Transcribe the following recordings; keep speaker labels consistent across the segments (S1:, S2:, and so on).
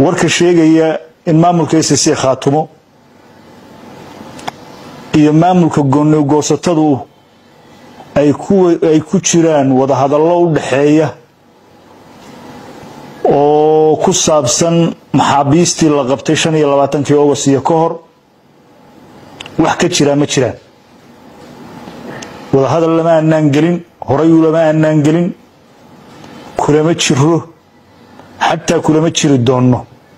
S1: warka sheegaya in maamulka s c khaatumo iyo maamulka goonigoosatadu ay ku jiraan wadahadallo u dhaxeeya oo ku saabsan maxaabiistii la qabtay shan iyo labaatankii august iyo ka hor wax ka jiraa ma jiraan wadahadal lama aanaan gelin horayu lama aanaan gelin kulama jiro xataa kulama jiri doonno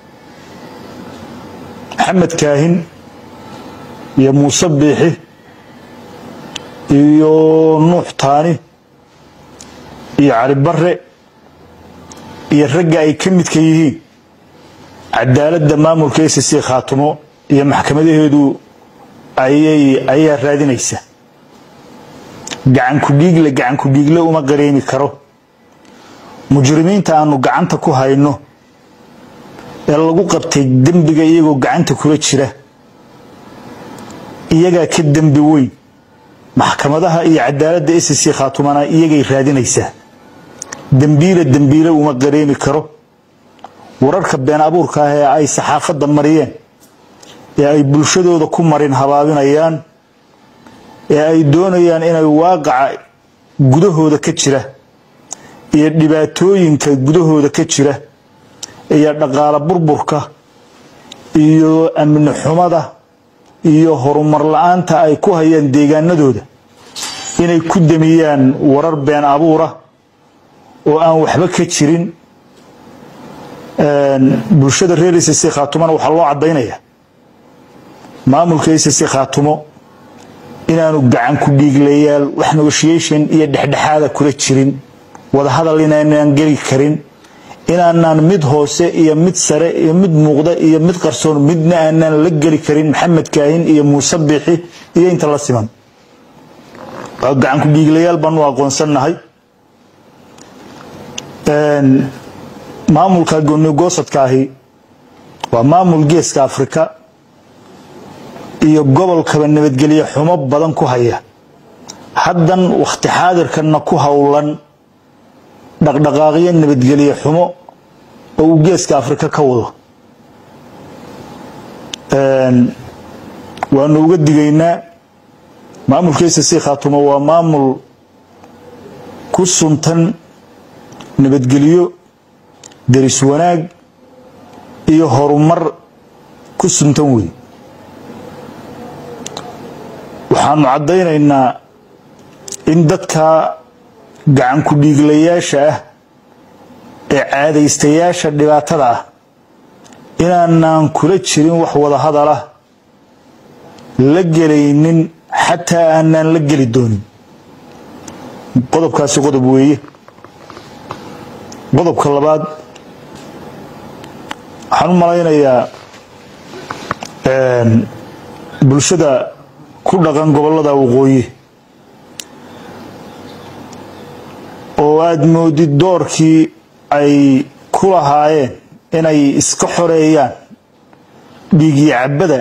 S1: maxamed kaahin iyo muuse biixi iyo nuux taani iyo cali bare iyo ragga ay ka midka yihiin cadaaladda maamulka s c khaatumo iyo maxkamadaheedu ayaa raadinaysa gacanku dhiigle gacanku dhiigle uma qareemi karo mujrimiinta aanu gacanta ku hayno ee lagu qabtay dembiga iyagoo gacanta kula jira iyagaa ka dembi weyn maxkamadaha iyo cadaaladda s c khaatumana iyagay raadinaysaa dembiile dembiile uma qareemi karo wararka been abuurka ah ee ay saxaafadda mariyeen ee ay bulshadooda ku marin habaabinayaan ee ay doonayaan inay waaqaca gudahooda ka jira iyo dhibaatooyinka gudahooda ka jira iyo dhaqaalo burburka iyo amni xumada iyo horumar la-aanta ay ku hayaan deegaanadooda inay ku damiyaan warar been abuura oo aan waxba ka jirin bulshada reer s c khaatumona waxaa loo caddaynaya maamulka s c khaatumo inaanu gacan ku dhiiglayaal wax negotiation iyo dhexdhexaada kula jirin wadahadal inaanaan geli karin inaanaan mid hoose iyo mid sare iyo mid muuqda iyo mid qarsoon midna aanaan la geli karin maxamed kaahin iyo muuse biixi iyo inta la siman gacan ku dhiiglayaal baanu aqoonsannahay maamulka goonigosadka ahi waa maamul geeska afrika iyo gobolkaba nabadgelye xumo badan ku haya haddan wakhti xaadirkanna ku howlan dhaqdhaqaaqyo nabadgelye xumo oo uu geeska afrika ka wado waanu uga digaynaa maamulka s c khaatumo waa maamul ku suntan nabadgelyo deris wanaag iyo horumar ku suntan wey waxaanu caddaynaynaa in dadka gacan ku dhiiglayaasha ah ee caadaystayaasha dhibaatada ah inaanaan kula jirin wax wada hadalah la gelaynin xataa aanaan la geli doonin qodobkaasi qodob weeye qodobka labaad waxaan u malaynayaa bulshada ku dhaqan gobollada waqooyi oo aada moodid doorkii ay ku lahaayeen inay iska xoreeyaan dhiigii cabbada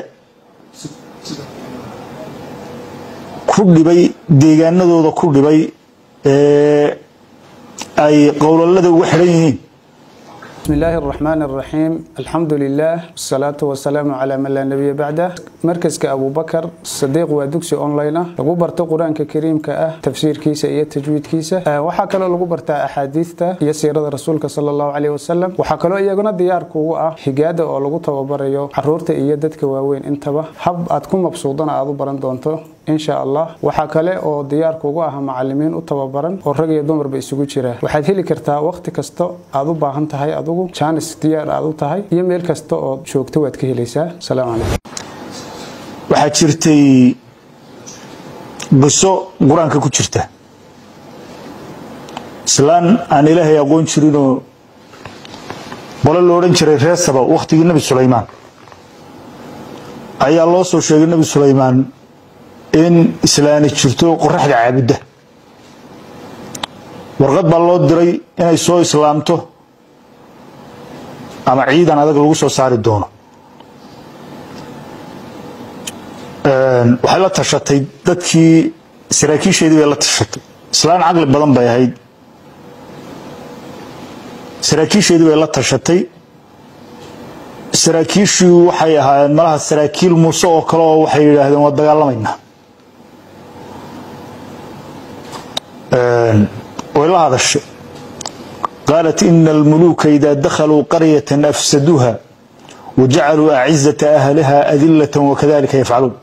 S1: ku dhibay deegaanadooda ku dhibay ee ay qowlalada uga xidhan yihiin
S2: بسم الله الرحمن الرحيم الحمد لله والصلاة والسلام على من لا نبي بعده مركز أبو بكر صديق ودكسي أونلاين لغو برتا قرآن كريم كأه تفسير كيسة إيه تجويد كيسة أه وحا كلو لغو برتا أحاديثة إيه سيرة رسولك صلى الله عليه وسلم وحا كلو إيقنا ديار كوغو أه حقادة أو لغو توبريو حرورتا إيه دادك واوين انتبه حب أتكون مبسوطان أعضو بران دونتو in sha allah waxaa kale oo diyaarka ugu ah macalimiin u tababaran oo rag iyo dumarba isugu jira waxaad heli kartaa wakhti kasta aad u baahan tahay adigu jaanis diyaar aad u tahay iyo meel kasta oo joogto waad ka helaysaa salaamu calaykum
S1: waxaa jirtay qiso qur-aanka ku jirta islaan aan ilaahay aqoon jirinoo qole lo odhan jiray reer saba wakhtigii nebi sulaymaan ayaa loo soo sheegay nebi sulaymaan in islaani jirto qoraxda caabudda warqad baa loo diray inay soo islaamto ama ciidan adag lagu soo saari doono waxay la tashatay dadkii saraakiisheedii bay la tashatay islaan caqli badan bay ahayd saraakiisheedii bay la tashatay saraakiishii waxay ahaayeen malaha saraakiil muuse oo kale oo waxay yidhaahdeen waa dagaalamaynaa way la hadashay qaalat ina almuluuka ida dakhaluu qaryatan afsaduuha wajacaluu acizata ahliha adilata wakadalika yafcaluun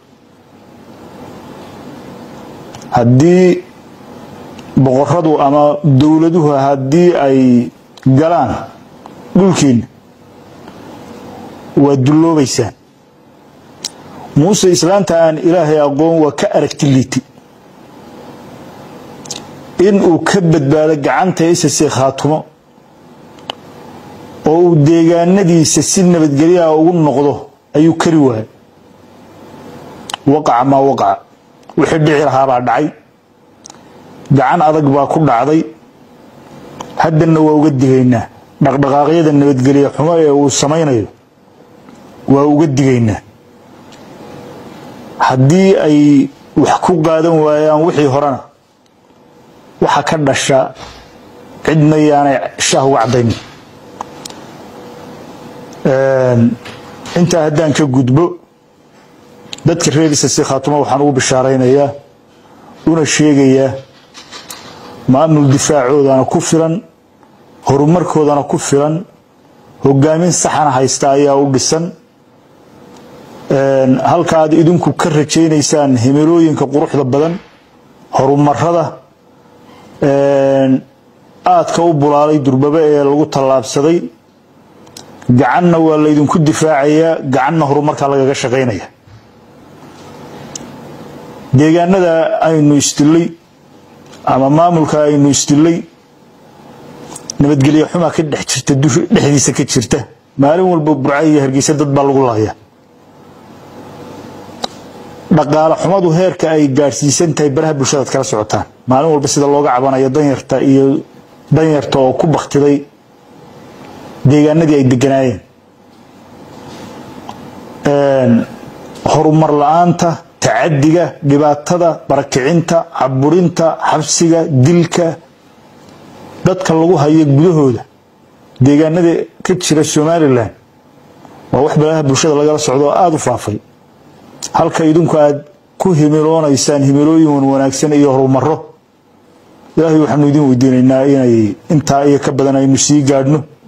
S1: haddii boqoradu ama dowladuhu haddii ay galaan dhulkiina waa dulloobaysaan muuse islaanta aan ilaahay aqoon waa ka aragti liiti in uu ka badbaado gacanta isase khaatumo oo uu deegaanadiisa si nabadgelyaha ugu noqdo ayuu kari waayay waqaca maa waqaca wixii dhici lahaabaa dhacay gacan adag baa ku dhacday haddana waa uga digaynaa dhaqdhaqaaqyada nabadgelye xumo ee uu samaynayo waa uga digaynaa haddii ay wax ku qaadan waayaan wixii horena waxa ka dhasha cidna yaanay shaah uga cadaynin intaa haddaan ka gudbo dadka reer isasi khaatumo waxaan ugu bishaaraynayaa una sheegayaa maamul difaacoodana ku filan horumarkoodana ku filan hogaamin saxana haysta ayaa u dhisan halka aad idinku ka rajaynaysaan himilooyinka quruxda badan horumarada aadka u bulaalay durbaba ee lagu tallaabsaday gacanna waa laydinku difaacayaa gacanna horumarkaa lagaga shaqaynaya deegaanada aynu isdilay ama maamulka aynu isdilay nabadgelye xumaa ka dhex jirta dhexdiisa ka jirta maalin walba burca iyo hargeysa dad baa lagu laaya dhaqaale xumadu heerka ay gaadhsiisan tahay baraha bulshadaad kala socotaan maalin walba sida looga cabanayo danyarta iyo danyarta oo ku baktiday deegaanadii ay deganaayeen horumar la-aanta tacadiga dhibaatada barakicinta caburinta xabsiga dilka dadka lagu hayo gudahooda deegaanada ka jira somalilan waa wax baraha bulshada lagala socdo oo aada u faafay halka idinku aad ku himiloonaysaan himilooyin wanaagsan iyo horumaro ilaahay waxaanu idin weydiinaynaa inay intaa iyo ka badan aynu sii gaadhno